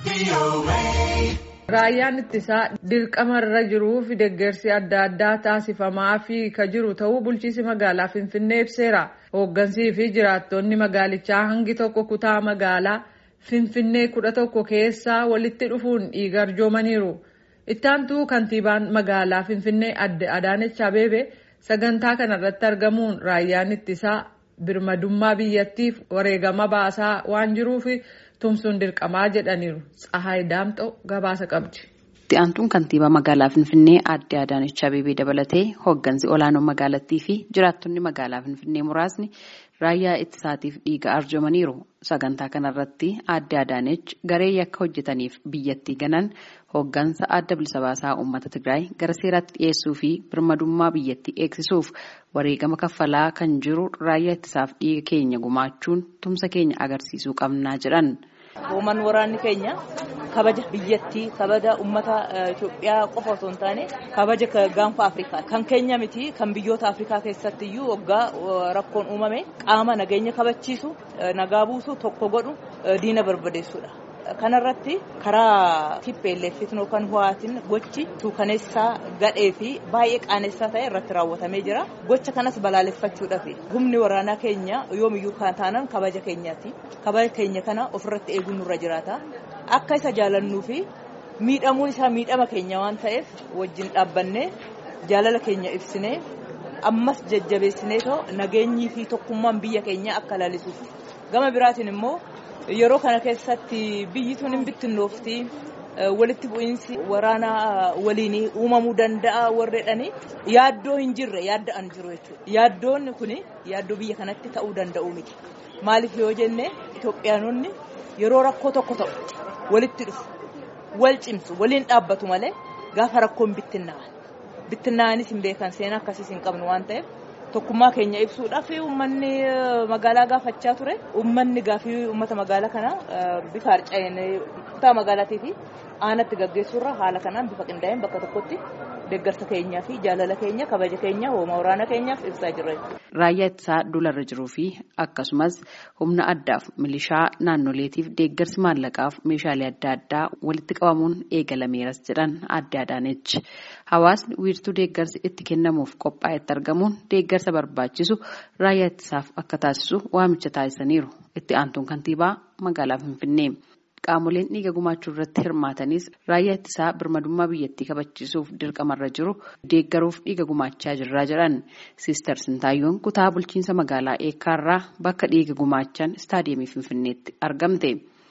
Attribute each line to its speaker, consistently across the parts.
Speaker 1: Raayyaan ittisaa dirqama irra jiruu fi deeggarsi adda addaa taasifamaa fi ka jiru ta'uu bulchiinsi magaalaa Finfinnee ibseera. Hooggansii fi jiraattonni magaalichaa hangi tokko kutaa magaalaa Finfinnee kudha tokko keessaa walitti dhufuun dhiiga arjoomaniiru. Ittaantuu kantiibaan magaalaa Finfinnee adde Adaanech Abeebee sagantaa kanarratti argamuun raayyaan ittisaa birmadummaa biyyattiif wareegama baasaa waan jiruuf tumsuun dirqamaa jedhaniiru. Tsahaay Daamxoo gabaasa qabdi.
Speaker 2: Itti aantuun kantiibaa magaalaa Finfinnee adde Adaanech Abeebee dabalatee hooggansi olaanoo magaalattii fi jiraattonni magaalaa Finfinnee muraasni raayyaa ittisaatiif dhiiga arjoomaniiru. Sagantaa kanarratti adde Adaanech garee yakka hojjetaniif biyyattii ganan hooggansa adda bilisa baasaa uummata Tigraay gara seeraatti dhiyeessuu fi birmadummaa biyyattii eegsisuuf wareegama kaffalaa kan jiru raayyaa ittisaaf dhiiga keenya gumaachuun tumsa keenya agarsiisuu qabnaa jedhan.
Speaker 3: Hooman waraanni keenya kabaja biyyattii kabaja uummata Itoophiyaa qofa osoo hin taane kabaja gaanfa Afrikaa kan keenya miti kan biyyoota Afrikaa keessatti iyyuu waggaa rakkoon uumame qaama nageenya kabachiisu nagaa buusu tokko godhu diina barbadeessudha. Kanarratti karaa TPLF yookaan ho'aatiin gochi suukaneessaa gadhee fi baay'ee qaanessaa ta'e irratti raawwatamee jira. Gocha kanas balaaleffachuudhaaf humni waraanaa keenya yoomiyyuu kan taanan kabaja keenyaati. Kabaja keenya kana ofirratti eeguun nurra jiraata. Akka isa jaalannuu fi miidhamuun isaa miidhama keenya waan ta'eef wajjin dhaabbannee jaalala keenya ibsinee ammas jajjabeessinee too nageenyii fi tokkummaan biyya keenya akka laalisuuf. Gama biraatiin immoo yeroo kana keessatti biyyi tun hin bittinnoofti walitti bu'iinsi waraanaa waliin uumamuu danda'a warreedhani yaaddoo hin jirre yaadda'an jiru jechuudha. Yaaddoonni kun yaaddoo biyya kanatti ta'uu danda'u miti. Maaliif yoo jenne Itoophiyaanonni yeroo rakkoo tokko ta'u walitti dhufu wal cimsu waliin dhaabbatu malee gaafa rakkoon bittinnaa'an. Bittinnaa'anis hin beekan seenaa akkasiis hin qabnu waan ta'eef tokkummaa keenya ibsuudhaaf uummanni magaalaa gaafachaa ture. Uummanni gaafii uummata magaalaa kana bifa harca'een kutaa magaalaatii fi aanatti gaggeessuurra haala kanaan bifa qindaa'een bakka tokkotti deeggarsa keenyaa fi jaalala keenya kabaja keenya hooma waraana keenyaaf ibsaa jirra.
Speaker 2: Raayyaa ittisaa dularra jiruu fi akkasumas humna addaaf milishaa naannoleetiif deeggarsi maallaqaaf meeshaalee adda addaa walitti qabamuun eegalameeras jedhan adde Adaanech. Hawaasni wiirtuu deeggarsi itti kennamuuf qophaa'etti argamuun deeggarsa barbaachisu raayyaa ittisaaf akka taasisu waamicha taasisaniiru. Itti aantuun kantiibaa magaalaa Finfinnee. Qaamoleen dhiiga gumaachuu irratti hirmaatanis raayyaa ittisaa birmadummaa biyyattii kabachiisuuf dirqamarra jiru deeggaruuf dhiiga gumaachaa jirraa jedhan. Siister Sintaayyoon kutaa bulchiinsa magaalaa Eekkaarraa bakka dhiiga gumaachan istaadiyeemii Finfinneetti argamte.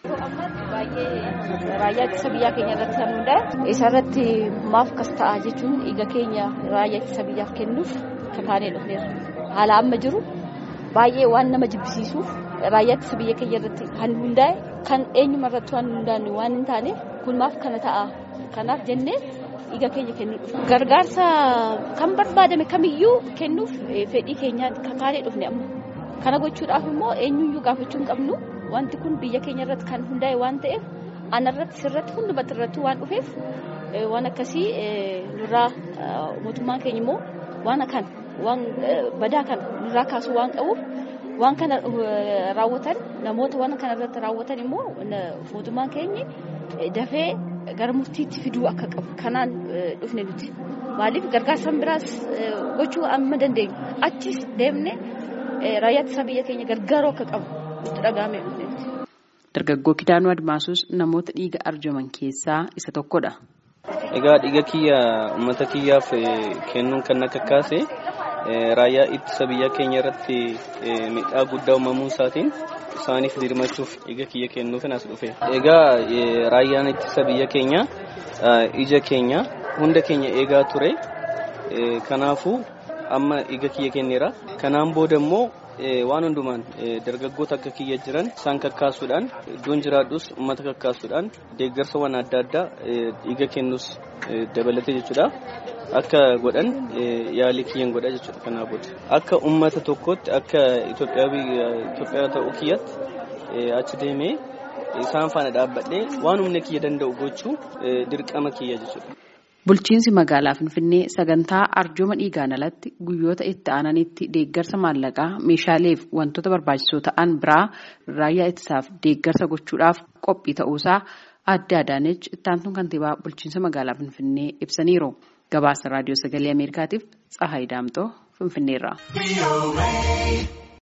Speaker 4: Raayyaa ittisa biyyaa keenya irratti kan hundaa'e isarratti maaf kas ta'a jechuun dhiiga keenya raayyaa ittisa biyyaaf kennuuf kakaanee dhufneerra. Haala amma jiru baay'ee waan nama jibbisiisuuf raayyaa ittisa biyya keenya irratti kan hundaa'e kan eenyuma irratti waan hundaa'e waan hin taaneef kun maaf kana ta'a. Kanaaf jennee dhiiga keenya kennuu dhufu. Gargaarsa kan barbaadame kamiyyuu kennuuf fedhii keenyaa kakaanee dhufne amma. Kana gochuudhaaf immoo eenyuyyuu gaafachuu hin qabnu. Wanti kun biyya keenya irratti kan hundaa'e waan ta'eef anarratti sirratti hundumatti irratti waan dhufeef waan akkasii nurraa mootummaan keenya immoo waan kan waan badaa kana nurraa kaasuu waan qabuuf waan kana raawwatan namoota waan kana irratti raawwatan immoo mootummaan keenya dafee gara murtiitti fiduu akka qabu kanaan dhufne nuti maaliif gargaarsa biraas gochuu amma dandeenyu achis deemne raayyaa ittisa biyya keenya gargaaruu akka qabu.
Speaker 2: Dargaggoo Kidaanuu Admaasuus namoota dhiiga arjoman keessaa isa tokkodha.
Speaker 5: Egaa dhiiga kiyya uummata kiyyaaf kennuun kan akka kaase raayyaa ittisa biyya keenya irratti miidhaa guddaa uumamuu isaatiin isaaniif dirmachuuf dhiiga kiyya kennuuf as dhufe. Egaa raayyaan ittisa biyya keenya ija keenya hunda keenya eegaa ture. Kanaafuu amma dhiiga kiyya kenneera. Kanaan booda immoo waan hundumaan dargaggoota akka kiyya jiran isaan kakkaasuudhaan iddoon jiraadhus uummata kakkaasuudhaan deeggarsawwan adda addaa dhiiga kennus dabalatee jechuudha. Akka godhan yaalii kiyyan godha jechuudha kanaa booda. Akka uummata tokkootti akka Itoophiyaa ta'uu kiyyatti achi deemee isaan faana dhaabbadhee waan humna kiyya danda'u gochuu dirqama kiyya jechuudha.
Speaker 2: Bulchiinsi magaalaa Finfinnee sagantaa arjooma dhiigaan alatti guyyoota itti aananitti deeggarsa maallaqaa meeshaaleef wantoota barbaachisoo ta'an biraa raayyaa ittisaaf deeggarsa gochuudhaaf qophii ta'uusaa Aadde Adaanechi ittaantuun kantiibaa bulchiinsa magaalaa Finfinnee ibsaniiru. Gabaasa raadiyoo sagalee Ameerikaatiif Tsahaay Daamxoo Finfinneerraa.